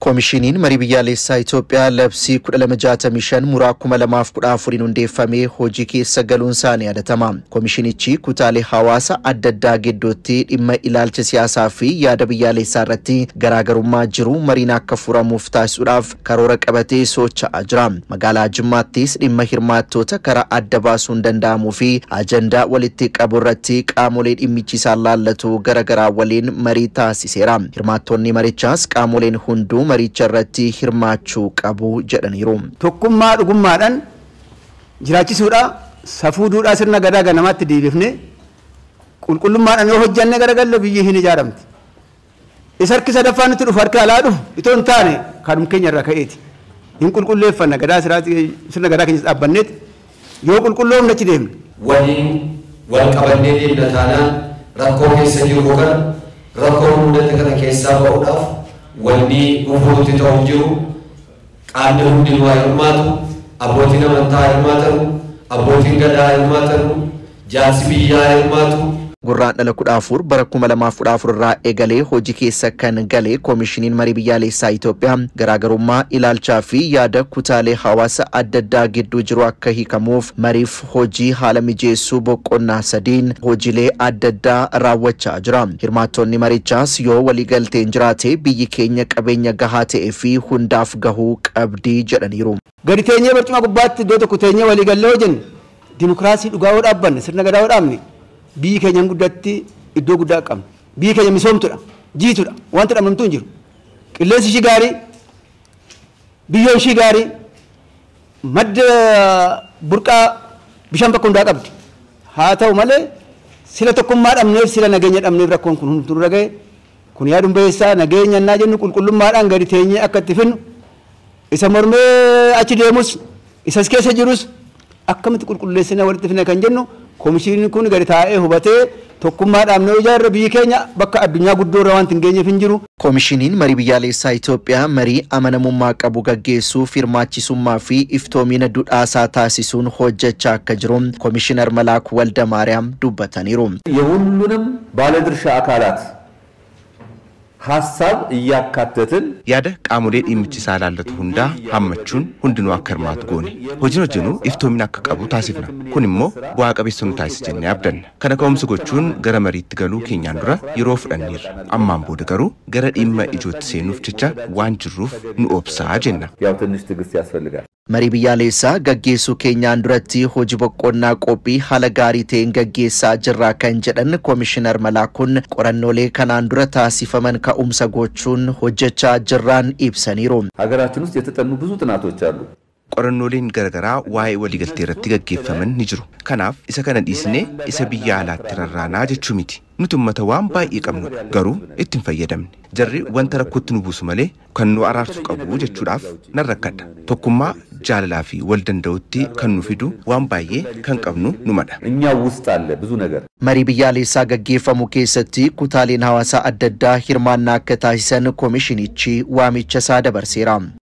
Koomishiniin marii biyyaalessaa Itoophiyaa labsii 1265 muraa 2014 hundeeffamee hojii keessa galuun isaa ni yaadatama. Koomishinichi kutaalee hawaasa adda addaa gidduutti dhimma ilaalcha siyaasaa fi yaada biyyaalessaa irratti garaagarummaa jiru mariin akka furamuuf taasisuudhaaf karoora qabatee socho'aa jira. Magaalaa Jimmaattis dhimma hirmaattoota karaa adda baasuun danda'amuu fi ajandaa walitti qabu irratti qaamolee dhimmichi isaan laallatu garaagaraa waliin marii taasiseera. Hirmaattonni marichaas qaamoleen hunduu maricha irratti hirmaachuu qabu jedhaniiru. Tokkummaa dhugummaadhaan jiraachisuudha safuu duudhaa sirna gadaa ganamaatti deebifne qulqullummaadhaan yoo hojjanne garagalle biyyi hin ijaaramti. Isa harki sadaffaa nutti dhufu harki alaa dhufu itoo hin taane kanuma keenya irraa ka'eeti. Hin qulqulleeffanna gadaa sirna gadaa keenyas dhaabbanneeti yoo qulqulloomne achi deemne. Waliin wal qabannee deemna taanaan rakkoo keessa jiru kana rakkoo mudate kana keessaa ba'uudhaaf wanni dhufuutti ta'u jiru qaamni hundinuu haa hirmaatu abbootiin amantaa haa hirmaatanu abbootiin gadaa haa hirmaatanu jaarsi biyyaa haa hirmaatu Gurraan dhala kudha afur bara kuma lamaaf kudha afur irraa eegalee hojii keessa kan gale koomishiniin marii biyyaalessaa Itoophiyaa garaagarummaa ilaalchaa fi yaada kutaalee hawaasa adda addaa gidduu jiru akka hiikamuuf mariif hojii haala mijeessuu boqonnaa sadiin hojiilee adda addaa raawwachaa jira. Hirmaattonni marichaas yoo waliigalteen jiraate biyyi keenya qabeenya gahaa ta'ee fi hundaaf gahuu qabdi jedhaniiru. Gadi teenyee barcuma gubbaatti iddoo tokko teenyee waliigallee hojjenne dimokiraasii dhugaa yoo dhaabbanne sirna gadaa yoo dhaabne biyyi keenya guddatti iddoo guddaa qabna. Biyyi keenya misoomtudha, jiitudha, wanti dhabnamtu hin jiru. Qilleensi ishii gaarii, biyyoon ishii gaarii, madda burqaa bishaan bakka hundaa qabdi. Haa ta'u malee sila tokkummaa dhabneef sila nageenya dhabneef rakkoon kun hunduu irra ga'e. Kun yaaduun bayeessaa nageenya naa jennu qulqullummaadhaan gadi teenyee akka itti finnu isa mormee achi deemus isas keessa jirus akkamitti qulqulleessina walitti finna kan jennu koomishiniin kun gadi taa'ee hubatee tokkummaadhaan yoo ijaarre biyyi keenya bakka addunyaa guddoo irra waan hin geenyeef hin jiru. Koomishiniin marii biyyaalessaa Itoophiyaa marii amanamummaa qabu gaggeessuuf hirmaachisummaa fi iftoomina dudhaasaa taasisuun hojjechaa akka jiru Koomishinar Malaaku Walda Maariyaam dubbataniiru. የሁሉንም ባለድርሻ አካላት ሀሳብ እያካተትን yaada qaamolee dhimmichi isaa ilaallatu hundaa hammachuun hundinuu akka hirmaatu goone hojiin hojjennu iftoomina akka qabu taasifna kun immoo bu'aa qabeessa nu taasisa jennee abdanna kana ka'umsa gochuun gara mariitti galuu keenyaan dura yeroo fudhanneerra ammaan booda garuu gara dhimma ijootti seenuuf jecha waan jirruuf nu obsaa jenna. ያው ትንሽ ትዕግስት ያስፈልጋል። Marii biyyaalessaa gaggeessuu keenyaan duratti hojii boqqonnaa qophii haala gaarii ta'een gaggeessaa jirraa kan jedhan Koomishinar Malaakuun qorannoolee kanaan dura taasifaman ka'umsa gochuun hojjechaa jirraan ibsaniiru. ሀገራችን ውስጥ የተጠኑ ብዙ ጥናቶች አሉ። qorannooleen garaagaraa waa'ee waliigaltee irratti gaggeeffaman ni jiru kanaaf isa kana dhiisnee isa biyya alaatti rarraanaa jechuu miti nuti ummata waan baay'ee qabnu garuu ittiin fayyadamne jarri wanta rakkootti nu buusu malee kan nu araarsu qabu jechuudhaaf nan rakkadha tokkummaa jaalalaa fi wal danda'utti kan nu fidu waan baay'ee kan qabnu numadha. እኛው ውስጥ አለ ብዙ ነገር። Marii biyyaalessaa gaggeeffamu keessatti kutaaleen hawaasaa adda addaa hirmaannaa akka taasisan koomishinichi waamicha isaa dabarseera.